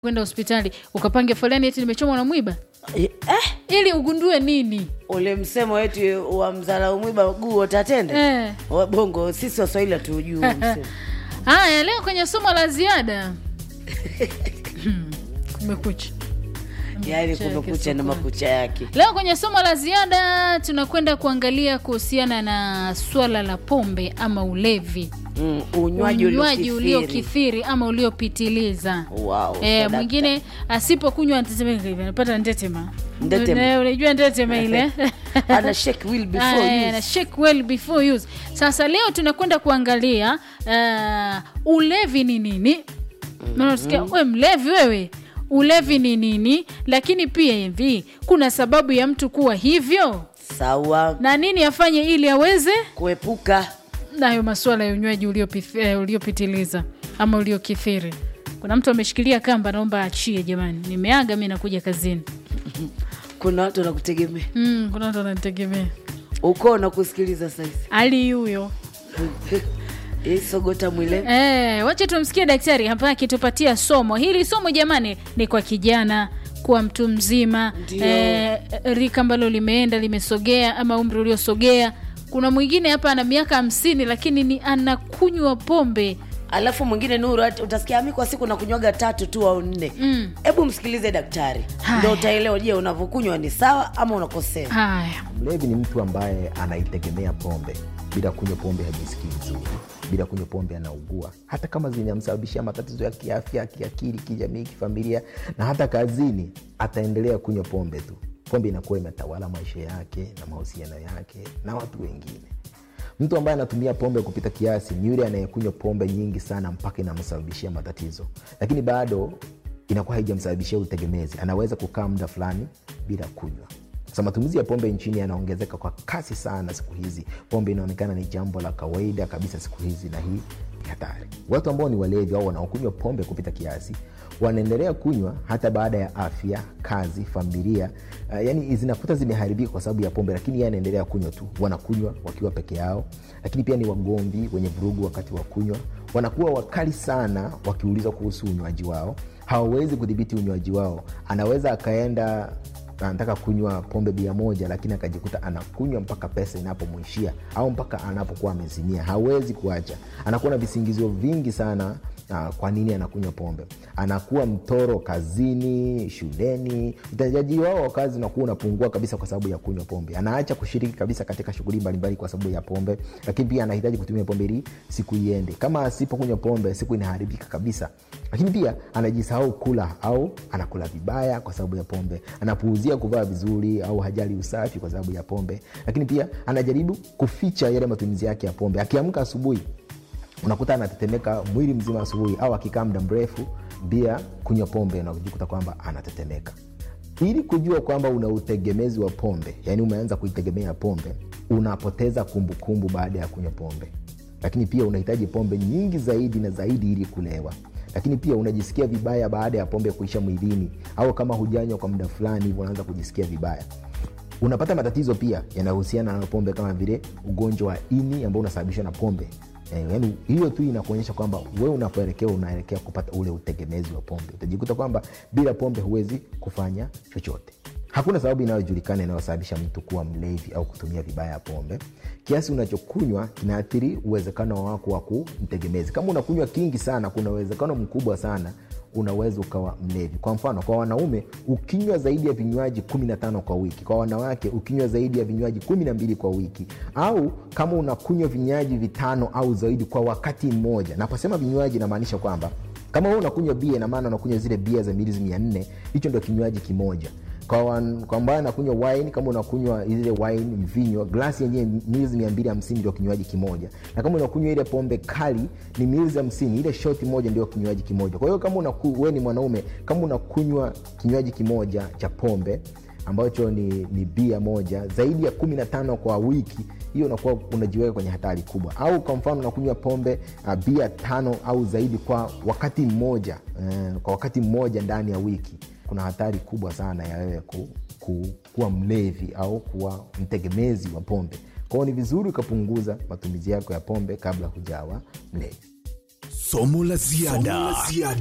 kwenda hospitali ukapange foleni eti nimechomwa na mwiba Eh, ili ugundue nini ule msemo wetu wa mzala mwiba guu utatende eh. wabongo sisi waswahili hatuujui huo msemo haya leo kwenye somo la ziada Hmm, kumekucha yaani Makucha yake kumekucha na sokoni. makucha yake leo kwenye somo la ziada tunakwenda kuangalia kuhusiana na swala la pombe ama ulevi mm, unywaji unywaji uliokithiri. uliokithiri ama uliopitiliza Wow, Eh, sadaka. mwingine asipokunywa antetemeka hivi anapata ntetema Ndetema. Eh, unajua ntetema ile ana shake will before Ah, eh, use. na shake well before use. Sasa leo tunakwenda kuangalia uh, ulevi ni nini. Maana unasikia we mlevi wewe, ulevi ni nini? Lakini pia hivi kuna sababu ya mtu kuwa hivyo, sawa na nini afanye ili aweze kuepuka nayo masuala ya unywaji uliopith- eh, uliopitiliza ama uliokithiri. Kuna mtu ameshikilia kamba, naomba achie jamani, nimeaga mi nakuja kazini. kuna watu wanakutegemea Mm, kuna watu wananitegemea. uko na kusikiliza saizi Ali huyo isogota mwile Eh, wacha tumsikie daktari hapa akitupatia somo hili. Somo jamani, ni kwa kijana kuwa mtu mzima Ndio. eh, rika ambalo limeenda limesogea, ama umri uliosogea. Kuna mwingine hapa ana miaka hamsini lakini ni anakunywa pombe alafu mwingine nuru hata utasikia ami kwa siku nakunywaga tatu tu au nne Mm. hebu msikilize daktari Haya. ndo utaelewa je unavyokunywa ni sawa ama unakosea haya. Mlevi ni mtu ambaye anaitegemea pombe. Bila kunywa pombe hajisikii vizuri, bila kunywa pombe anaugua, hata kama zinamsababishia matatizo ya kiafya, kiakili, kijamii, kifamilia na hata kazini, ataendelea kunywa pombe tu. Pombe inakuwa imetawala maisha yake na mahusiano yake na watu wengine. Mtu ambaye anatumia pombe kupita kiasi ni yule anayekunywa pombe nyingi sana mpaka inamsababishia matatizo, lakini bado inakuwa haijamsababishia utegemezi. Anaweza kukaa muda fulani bila kunywa. Sasa matumizi ya pombe nchini yanaongezeka kwa kasi sana siku hizi. Pombe inaonekana ni jambo la kawaida kabisa siku hizi, na hii ni hatari. Watu ambao ni walevi au wanaokunywa pombe kupita kiasi wanaendelea kunywa hata baada ya afya, kazi, familia uh, yani zinakuta zimeharibika kwa sababu ya pombe, lakini yeye anaendelea kunywa tu. Wanakunywa wakiwa peke yao, lakini pia ni wagomvi, wenye vurugu wakati wa kunywa. Wanakuwa wakali sana wakiulizwa kuhusu unywaji wao, hawawezi kudhibiti unywaji wao. Anaweza akaenda anataka kunywa pombe bia moja lakini akajikuta anakunywa mpaka pesa inapomwishia au mpaka anapokuwa amezimia hawezi kuacha anakuwa na visingizio vingi sana uh, kwa nini anakunywa pombe anakuwa mtoro kazini shuleni utendaji wao wa kazi unakuwa unapungua kabisa kwa sababu ya kunywa pombe anaacha kushiriki kabisa katika shughuli mbalimbali kwa sababu ya pombe lakini pia anahitaji kutumia pombe ili siku iende kama asipokunywa pombe siku inaharibika kabisa lakini pia anajisahau kula au anakula vibaya kwa sababu ya pombe anapuuzia kuvaa vizuri au hajali usafi kwa sababu ya pombe lakini pia anajaribu kuficha yale matumizi yake ya pombe akiamka asubuhi unakuta anatetemeka mwili mzima asubuhi au akikaa muda mrefu bila kunywa pombe unajikuta kwamba anatetemeka ili kujua kwamba una utegemezi wa pombe yaani umeanza kuitegemea pombe unapoteza kumbukumbu baada ya kunywa pombe lakini pia unahitaji pombe nyingi zaidi na zaidi ili kulewa lakini pia unajisikia vibaya baada ya pombe kuisha mwilini au kama hujanywa kwa muda fulani hivyo unaanza kujisikia vibaya unapata matatizo pia yanayohusiana na pombe kama vile ugonjwa wa ini ambao unasababishwa na pombe Eh, yaani hiyo tu inakuonyesha kwamba wewe unapoelekea unaelekea kupata ule utegemezi wa pombe utajikuta kwamba bila pombe huwezi kufanya chochote hakuna sababu inayojulikana inayosababisha mtu kuwa mlevi au kutumia vibaya pombe kiasi unachokunywa kinaathiri uwezekano wako wa kumtegemezi kama unakunywa kingi sana kuna uwezekano mkubwa sana unaweza ukawa mlevi kwa mfano kwa wanaume ukinywa zaidi ya vinywaji 15 kwa wiki kwa wanawake ukinywa zaidi ya vinywaji 12 kwa wiki au kama unakunywa vinywaji vitano au zaidi kwa wakati mmoja naposema vinywaji namaanisha kwamba kama wewe unakunywa bia inamaana unakunywa zile bia za mililita mia nne hicho ndio kinywaji kimoja kwa wan- kwa ambaye anakunywa wine kama unakunywa ile wine mvinyo glasi yenyewe mililita mia mbili hamsini ndio kinywaji kimoja na kama unakunywa ile pombe kali ni mililita hamsini ile shoti moja ndio kinywaji kimoja kwa hiyo kama unaku, we ni mwanaume kama unakunywa kinywaji kimoja cha pombe ambacho ni, ni bia moja zaidi ya kumi na tano kwa wiki hiyo unakuwa unajiweka kwenye hatari kubwa au kwa mfano unakunywa pombe uh, bia tano au zaidi kwa wakati mmoja uh, kwa wakati mmoja ndani ya wiki kuna hatari kubwa sana ya wewe ku, ku, kuwa mlevi au kuwa mtegemezi wa pombe kwao ni vizuri ukapunguza matumizi yako ya pombe kabla hujawa mlevi Somo la ziada.